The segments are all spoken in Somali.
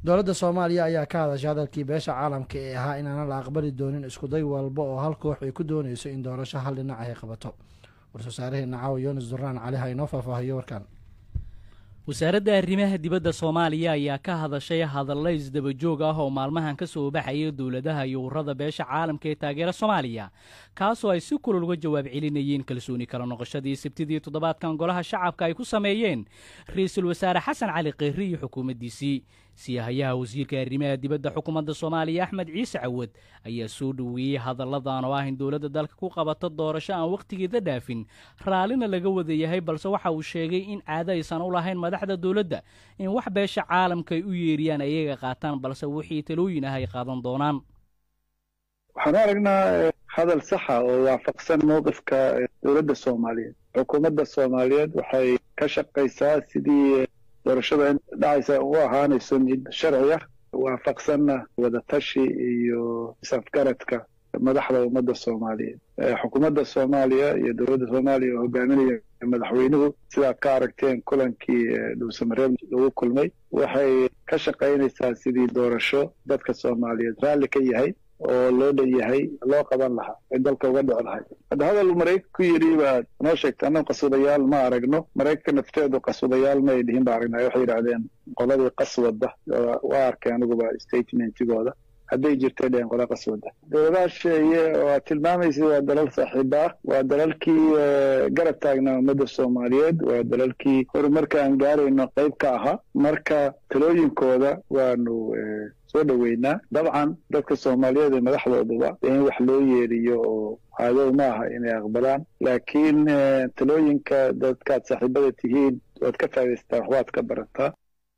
dowladda soomaaliya ayaa ka hadashay hadalkii beesha caalamka ee ahaa inaanan la aqbali doonin iskuday walba oo hal koox ay ku doonayso in doorasho hal dhinac ay qabato war-soosaaraheena caawa yunis duraan cali ha inoo faahfaahiyo warkan wasaaradda arrimaha dibadda soomaaliya ayaa ka hadashay hadalla isdabajoog ah oo maalmahan ka soo baxaya dowladaha iyo ururada beesha caalamka ee taageera soomaaliya kaasoo ay si kulul uga jawaab celinayeen kalsooni kala noqoshadii sabtidii toddobaadkan golaha shacabka ay ku sameeyeen ra-iisul wasaare xasan cali kheyri iyo xukuumaddiisii siyahayaha wasiirka arrimaha dibadda xukuumadda soomaaliya axmed ciise cawad ayaa soo dhoweeyey hadalladan oo ah in dowladda dalka ku qabato doorasho aan wakhtigeeda dhaafin raallina laga wada yahay balse waxa uu sheegay in caado aysan u lahayn madaxda dowladda in wax beesha caalamka ay u yeeriyaan ayaga qaataan balse wixii talooyin ah ay qaadan doonaan waxaan u aragnaa hadal saxa oo waafaqsan mowqifka dowladda soomaaliyeed xukuumadda soomaaliyeed waxay ka shaqaysaa sidii doorashada in dhacaysa u ahaanayso mid sharci ah waafaqsanna wadatashi iyo isafgaradka madaxda ummadda soomaaliyeed xukuumadda soomaaliya iyo dowladda soomaaliya oo hogaaminaya madaxweynuhu sidaad ka aragteen kulankii dhuusamareeb lagu kulmay waxay ka shaqaynaysaa sidii doorasho dadka soomaaliyeed raalli ka yahay oo loo dhan yahay loo qaban lahaa ay dalka uga dhici lahay hadda hadal maraykan ku yidhi baad noo sheegtay annagu qaswadayaal ma aragno maraykanka nafteedu qaswadayaal ma ay dhihin ba aragnay waxay yidhahdeen qoladii qaswada waa arkay aniguba statementigooda hadday jirtay dhehen qola qaswada dowladaha sheeye waa tilmaamaysa waa dalal saaxiiba ah waa dalalkii garab taagnaa ummadda soomaaliyeed waa dalalkii horumarka aan gaarayno qayb ka ahaa marka talooyinkooda waanu soo dhoweynaa dabcan dadka soomaaliyeed ee madaxdooduba in wax loo yeeriyo oo aadow ma aha inay aqbalaan laakiin talooyinka dadkaad saaxiibada tihiin waad ka faa'idaystaa waxbaad ka barataa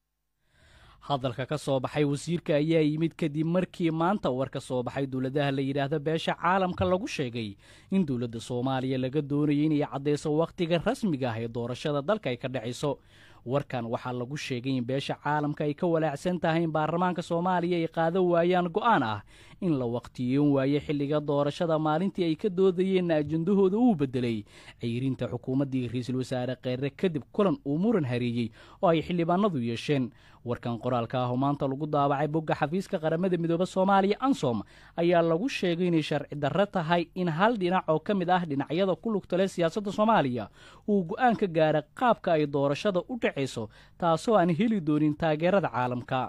hadalka ka soo baxay wasiirka ayaa yimid kadib markii maanta war ka soo baxay dowladaha la yidhaahdo beesha caalamka lagu sheegay in dowladda soomaaliya laga doonayo inay caddayso wakhtiga rasmiga ah ee doorashada dalka ay ka dhacayso warkan waxaa lagu sheegay in beesha caalamka ay ka walaacsan tahay in baarlamaanka soomaaliya ay qaadan waayaan go'aan ah in la wakhtiyoon waayo xilliga doorashada maalintii ay ka doodayeenna ajendahooda uu beddelay ceyrinta xukuumaddii ra-iisul wasaare kheyre kadib kulan uu muran hareeyey oo ay xildhibaanadu yeesheen warkan qoraalka ah oo maanta lagu daabacay bogga xafiiska qaramada midoobe soomaaliya ansom ayaa lagu sheegay inay sharci darro tahay in hal dhinac oo ka mid ah dhinacyada ku lugtale siyaasadda soomaaliya uu go'aan ka gaara qaabka ay doorashada u dhacayso taasoo aan heli doonin taageerada caalamka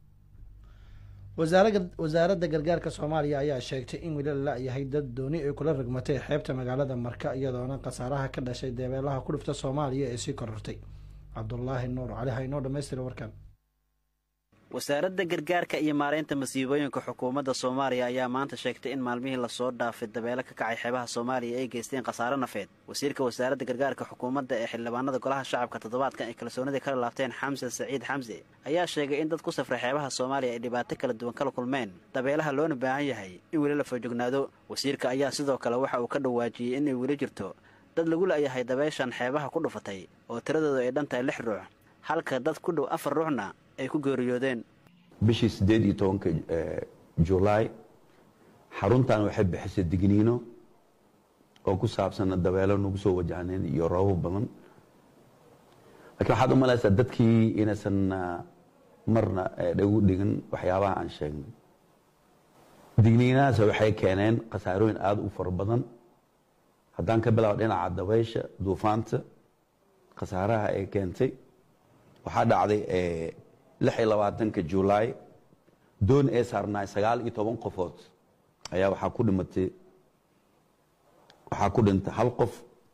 wasaaradda gargaarka soomaaliya ayaa sheegtay in weli la la-yahay dad dooni ay kula ragmatay xeebta magaalada marka iyadoona khasaaraha ka dhashay deebeelaha ku dhifta soomaaliya ee sii korortay cabdulaahi nuur cali ha inoo dhamaystira warkan wasaaradda gargaarka iyo maaraynta masiibooyinka xukuumadda soomaaliya ayaa maanta sheegtay in maalmihii lasoo dhaafay dabeelo ka kacay xeebaha soomaaliya ay geysteen khasaare nafeed wasiirka wasaaradda gargaarka xukuumadda ee xildhibaanada golaha shacabka toddobaadkan ay kalsoonidii kala laabteen xamse saciid xamse ayaa sheegay in dad ku safray xeebaha soomaaliya ay dhibaato kala duwan kala kulmeen dabeelaha loona baahan yahay in weli la foojognaado wasiirka ayaa sidoo kale waxa uu ka dhawaajiyey inay weli jirto dad lagu la'yahay dabeeshan xeebaha ku dhufatay oo tiradoodu ay dhan tahay lix ruux halka dad ku dhow afar ruuxna ay ku geeriyoodeen bishii siddeed iyo tobanka julaay xaruntan waxay bixisay digniino oo ku saabsan dabeelo nagu soo wajahneen iyo roobab badan lakiin waxaad u malaysaa dadkii inaysan marna dhagu dhigin waxyaabaha aan sheegnay digniinahaas waxay keeneen khasaarooyin aada u fara badan haddaan ka bilaabo dhinaca dabaysha duufaanta khasaaraha ay keentay waxaa dhacday lix iyo labaatanka julaay doon ee saarnaay sagaal iyo toban qofood ayaa waxaa ku dhimatay waxaa ku dhintay hal qof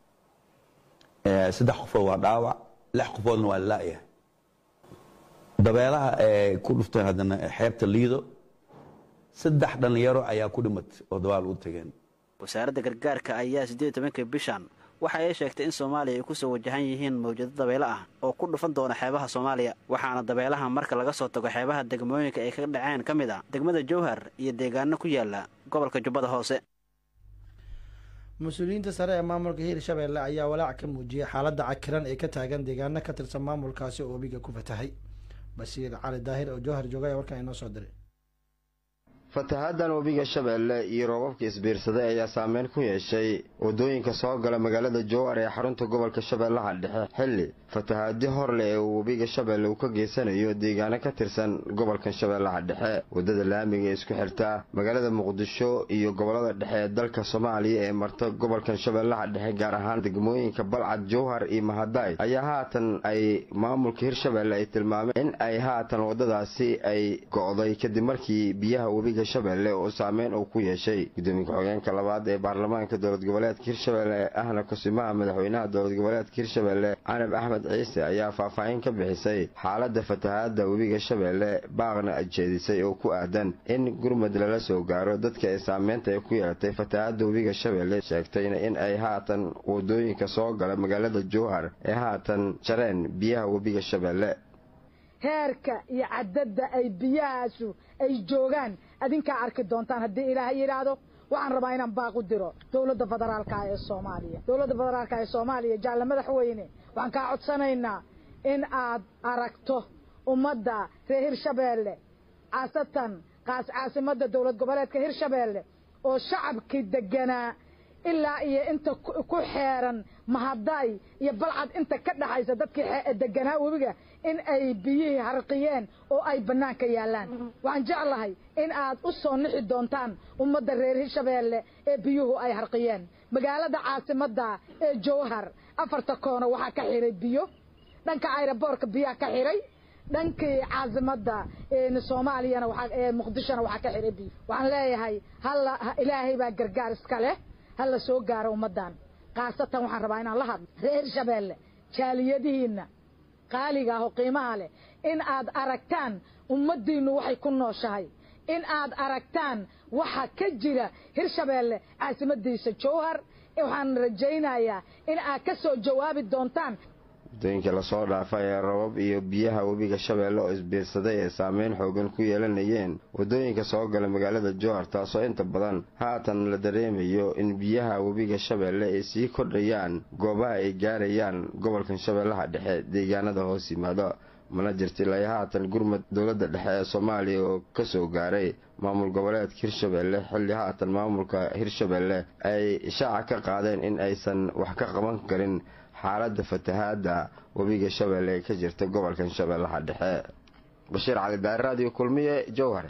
saddex qofood waa dhaawac lix qofoodna waa la'yahay dabeelaha ee ku dhuftay haddana xeebta liido saddex dhallinyaro ayaa ku dhimatay oo dabaal u tageen wasaaradda gargaarka ayaa siddeed iyo tobankii bishan waxa ay sheegtay in soomaaliya ay ku soo wajahan yihiin mawjado dabeelo ah oo ku dhufan doona xeebaha soomaaliya waxaana dabeelaha marka laga soo tago xeebaha degmooyinka ay ka dhaceen ka mid a degmada jowhar iyo deegaano ku yaala gobolka jubbada hoose mas-uuliyiinta sare ee maamulka hiirshabeelle ayaa walaac ka muujiyey xaaladda cakiran ee ka taagan deegaano ka tirsan maamulkaasi oo webiga ku fatahay bashiir cali daahir oo jowhar jooga ayaa warkan inoo soo diray fatahaaddan webiga shabeelle iyo roobabka isbiirsaday ayaa saameyn ku yeeshay waddooyinka soo gala magaalada jowhar ee xarunta gobolka shabeellaha dhexe xilli fatahaadi hor leh ee uu webiga shabeelle uu ka geysanayo deegaano ka tirsan gobolkan shabeellaha dhexe waddada laamiga ee isku xirta magaalada muqdisho iyo gobollada dhexe ee dalka soomaaliya ee marta gobolkan shabeellaha dhexe gaar ahaan degmooyinka balcad jowhar iyo mahadayd ayaa haatan ay maamulka hirshabeelle ay tilmaameen in ay haatan waddadaasi ay go'day kadib markii biyaha webiga shabeelle oo saameyn uu ku yeeshay gudoomiye ku-xigeenka labaad ee baarlamaanka dowlad goboleedka hirshabeelle ahna kusimaha madaxweynaha dowlad goboleedka hirshabeelle canab axmed ciise ayaa faahfaahin ka bixisay xaaladda fatahaadda webiga shabeelle baaqna jeedisay oo ku aadan in gurmud lala soo gaaro dadka ay saameynta ay ku yeelatay fatahaadda webiga shabeelle sheegtayna in ay haatan wadooyinka soo gala magaalada jowhar ee haatan jareen biyaha webiga shabeelle heerka iyo cadadda ay biyahaasu ay joogaan adinkaa arki doontaan haddii ilaahay yidhaahdo waxaan rabaa inaan baaq u diro dowladda federaalka ee soomaaliya dowladda federaalka ee soomaaliya jaalle madaxweyne waxaan kaa codsanaynaa in aad aragto ummadda reer hirshabeelle khaasatan qaas caasimadda dowlad goboleedka hirshabeelle oo shacabkii deganaa ilaa iyo inta ku xeeran mahadaay iyo balcad inta ka dhaxaysa dadkii deganaa webiga in ay biyihii harqiyeen oo ay bannaanka yaallaan waxaan jeclahay in aad u soo nixi doontaan ummadda reer hirshabeelle ee biyuhu ay harqiyeen magaalada caasimadda ee jowhar afarta koono waxaa ka xiray biyo dhanka ayraboorka biyaa ka xiray dhankii caasimadda soomaaliyana ee muqdishona waxaa ka xiray biyo waxaan leeyahay halla ilaahay baa gargaar iska leh hala soo gaaro ummaddan khaasatan waxaan rabaa inaan la hadlo reer hirshabeelle jaaliyadihiinna qaaliga ah oo qiimaha leh in aad aragtaan ummaddiinnu waxay ku nooshahay in aad aragtaan waxa ka jira hirshabeelle caasimadiisa jowhar waxaan rajaynayaa in aad ka soo jawaabi doontaan waddooyinka lasoo dhaafay ee rabab iyo biyaha webiga shabeelle oo isbiirsaday ee saameyn xoogan ku yeelanayeen waddooyinka soo gala magaalada jowhar taasoo inta badan haatan la dareemayo in biyaha webiga shabeelle ay sii kordhayaan goobaha ay gaarayaan gobolkan shabeellaha dhexe deegaanada hoos yimaado mana jirta ilaa haatan gurmud dowladda dhexe ee soomaaliya oo ka soo gaaray maamul goboleedka hirshabeelle xilli haatan maamulka hirshabeelle ay shaaca ka qaadeen in aysan wax ka qaban karin xaaladda fatahaadda webiga shabeelle ee ka jirta gobolkan shabeellaha dhexe bashiir cali daari raadiyo kulmiye jowhar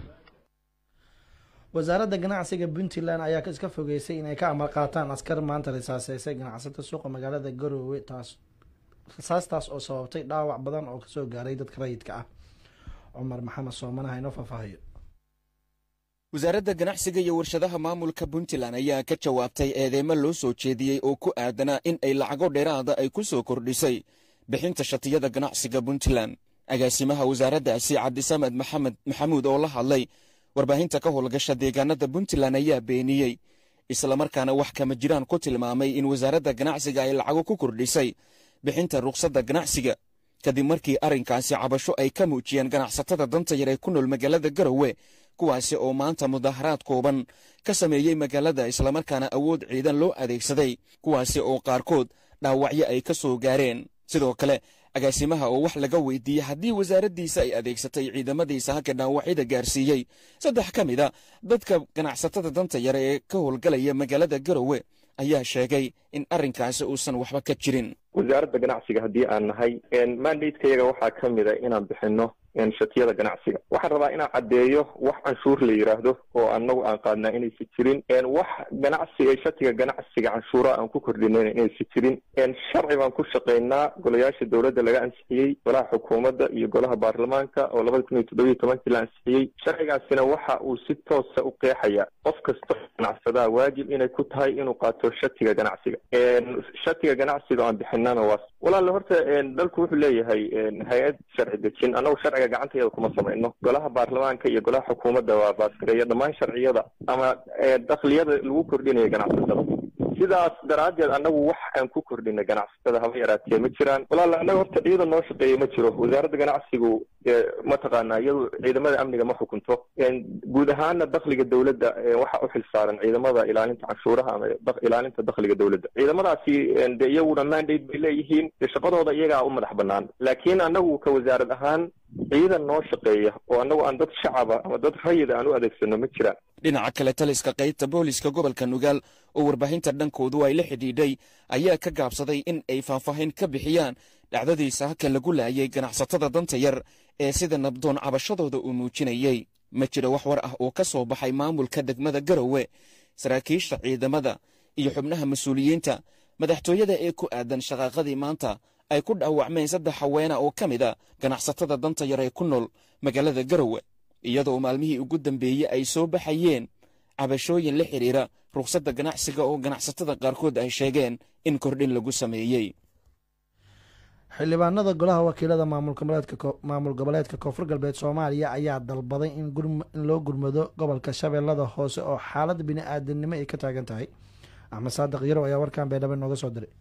wasaaradda ganacsiga puntland ayaa iska fogeysay inay ka amar qaataan askar maanta risaaseysay ganacsata suuqa magaalada garoowe taas risaastaas oo sababtay dhaawac badan oo kasoo gaaray dadka rayidka ah cumar maxamed soomanaha inoo faahfaahiyo wasaaradda ganacsiga iyo warshadaha maamulka puntland ayaa ka jawaabtay eedeymo loo soo jeediyey oo ku aadanaa in ay lacago dheeraada ay ku soo kordhisay bixinta shatiyada ganacsiga puntland agaasimaha wasaaraddaasi cabdisamed maxamed maxamuud oo la hadlay warbaahinta ka howlgasha deegaanada puntland ayaa beeniyey islamarkaana wax kama jiraan ku tilmaamay in wasaaradda ganacsiga ay lacago ku kordhisay bixinta rukhsadda ganacsiga kadib markii arrinkaasi cabasho ay ka muujiyeen ganacsatada danta yar ee ku nool magaalada garowe kuwaasi oo maanta mudaharaad kooban ka sameeyey magaalada islamarkaana awood ciidan loo adeegsaday kuwaasi oo qaarkood dhaawacyo ay ka soo gaareen sidoo kale agaasimaha oo wax laga weydiiyey haddii wasaaraddiisa ay adeegsatay ciidamadiisa halka dhaawacyada gaarsiiyey saddex ka mid a dadka ganacsatada danta yare ee ka howlgalaya magaalada garowe ayaa sheegay in arrinkaasi uusan waxba ka jirin wasaaradda ganacsiga haddii aan nahay mandateyaga waxaa ka mid a inaan bixinno shatiyada ganacsiga waxaan rabaa inaan caddeeyo wax canshuur la yidhaahdo oo anagu aan qaadnaa inaysi jirin wax ganacsiga shatiga ganacsiga canshuura aan ku kordhinayn inaysi jirin sharci baan ku shaqaynaa golayaasha dowladda laga ansixiyey golaha xukuumadda iyo golaha baarlamaanka oo labada kun iyo toddobiyo tobankii la ansixiyey sharcigaasina waxa uu si toosa u qeexaya qof kasta ganacsadaa waajib inay ku tahay inuu qaato shatiga ganacsiga shatiga ganacsiga aan bixinana waa walaale horta dalku wuxuu leeyahay hay-ad sharci dejin anagu sharciga gacanteeda kuma samayno golaha baarlamaanka iyo golaha xukuumadda waa baasgareeya dhammaan sharciyada ama dakliyada lagu kordhinaya ganacsatada sidaas daraaddeed annagu wax aan ku kordhina ganacsatada haba yaraatee ma jiraan walaala annaga horta ciidan noo shaqeeya ma jiro wasaaradda ganacsigu mataqaanaa iyadu ciidamada amniga ma xukunto guud ahaana dakhliga dowladda waxa u xil saaran ciidamada ilaalinta canshuuraha ama ilaalinta dakhliga dowladda ciidamadaasi de iyaguna mandate bay leeyihiin de shaqadooda iyagaa u madax banaan laakiin annagu ka wasaarad ahaan ciidan noo shaqeeya oo annagu aan dad shacaba ama dad rayida aan u adeegsano ma jiraan dhinaca kale taliska qaybta booliska gobolka nugaal oo warbaahinta dhankoodu ay la xidhiidhay ayaa ka gaabsaday in ay faahfaahin ka bixiyaan dhacdadiisa haka lagu laayay ganacsatada danta yar ee sida nabdoon cabashadooda uu muujinayey ma jiro wax war ah oo ka soo baxay maamulka degmada garowe saraakiisha ciidamada iyo xubnaha mas-uuliyiinta madaxtooyada ee ku aadan shaqaaqadii maanta ay ku dhaawacmeen saddex haweena oo ka mid a ganacsatada danta yar ee ku nool magaalada garowe iyadoo maalmihii ugu dambeeyey ay soo baxayeen cabashooyin la xidhiira rukhsadda ganacsiga oo ganacsatada qaarkood ay sheegeen in kordhin lagu sameeyey xildhibaanada golaha wakiilada maamul goboleedka koonfur galbeed soomaaliya ayaa dalbaday in loo gurmado gobolka shabeellada hoose oo xaalad bini-aadanimo ay ka taagan tahay axmed saadiq yarow ayaa warkan baydhabo nooga soo diray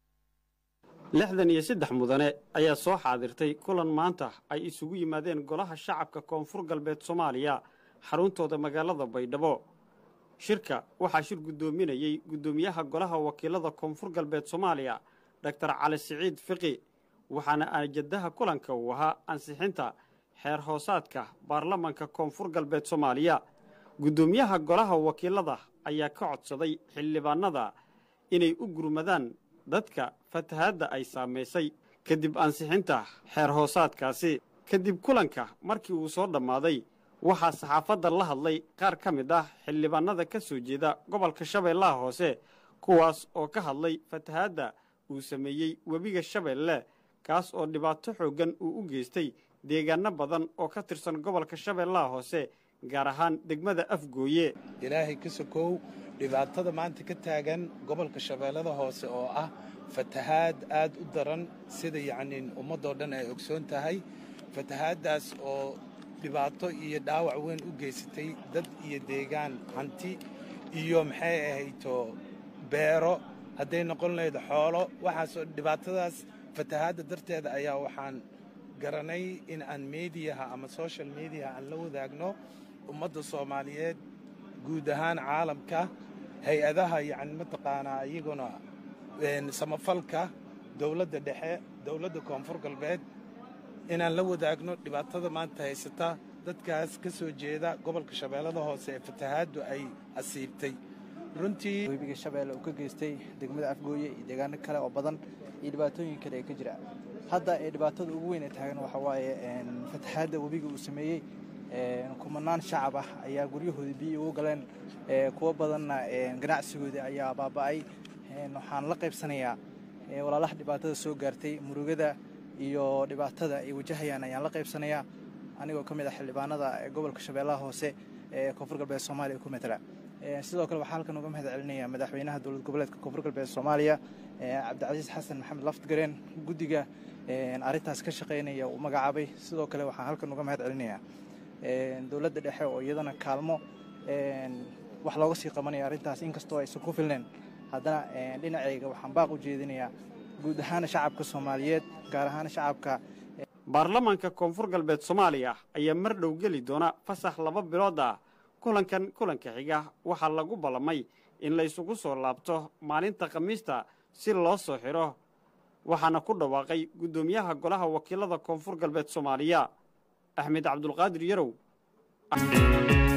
lixdan iyo saddex mudane ayaa soo xaadirtay kulan maanta ay isugu yimaadeen golaha shacabka koonfur galbeed soomaaliya xaruntooda magaalada baydhabo shirka waxaa shir guddoominayey guddoomiyaha golaha wakiilada koonfur galbeed soomaaliya doctor cali siciid fiqi waxaana ajadaha kulanka uu ahaa ansixinta xeer hoosaadka baarlamanka koonfur galbeed soomaaliya guddoomiyaha golaha wakiilada ayaa ka codsaday xildhibaanada inay u gurmadaan dadka fatahaadda ay saamaysay kadib ansixinta xeer hoosaadkaasi kadib kulanka markii uu soo dhammaaday waxaa saxaafadda la hadlay qaar ka mid ah xildhibaanada ka soo jeeda gobolka shabeellaha hoose kuwaas oo ka hadlay fatahaadda uu sameeyey webiga shabeelle kaas oo dhibaato xooggan uu u geystay deegaanno badan oo ka tirsan gobolka shabeellaha hoose gaar ahaan degmada afgooye ilaahay ka sokow dhibaatada maanta ka taagan gobolka shabeellada hoose oo ah fatahaad aad u daran sida yacnii ummaddoo dhan ay ogsoon tahay fatahaaddaas oo dhibaato iyo dhaawac weyn u geysatay dad iyo deegaan hanti iyo maxay ahayto beero hadday noqon lahayd xoolo waxaasoo dhibaatadaas fatahaadda darteeda ayaa waxaan garanay in aan meediyaha ama social mediaha aan la wadaagno ummadda soomaaliyeed guud ahaan caalamka hay-adaha yacni mataqaanaa iyaguna samafalka dowladda dhexe dowladda koonfur galbeed inaan la wadaagno dhibaatada maanta haysata dadkaas ka soo jeeda gobolka shabeellada hoose ee fatahaaddu ay asiibtay runtii webiga shabeelle uu ka geystay degmada afgooye iyo deegaano kale oo badan iyo dhibaatooyin kale ee ka jira hadda ee dhibaatada ugu weyn ee taagan waxaa waaye fatahaadda webiga uu sameeyey kumanaan shacab ah ayaa guryahoodii biyi ugu galeen kuwo badanna ganacsigoodii ayaa baaba'ay waxaan la qaybsanayaa walaalaha dhibaatada soo gaartay murugada iyo dhibaatada ay wajahayaan ayaan la qaybsanayaa anigoo ka mid ah xildhibaanada gobolka shabeellaha hoose ee koonfur galbeed soomaaliya ku matala sidoo kale waxaa halkan uga mahad celinaya madaxweynaha dowlad goboleedka koonfur galbeed soomaaliya cabdicasiis xasan maxamed laftigareen guddiga arrintaas ka shaqaynaya uu magacaabay sidoo kale waxaan halkan uga mahad celinayaa dowladda dhexe oo iyadana kaalmo wax looga sii qabanaya arrintaas inkastoo aysan ku filneen haddana dhinacayga waxaan baaq u jeedinayaa guud ahaana shacabka soomaaliyeed gaar ahaan shacabka baarlamaanka koonfur galbeed soomaaliya ayaa mar dhow geli doona fasax laba bilood ah kulankan kulanka xiga waxaa lagu ballamay in la isugu soo laabto maalinta khamiista si loo soo xidho waxaana ku dhawaaqay guddoomiyaha golaha wakiilada koonfur galbeed soomaaliya axmed cabdulqaadir yarow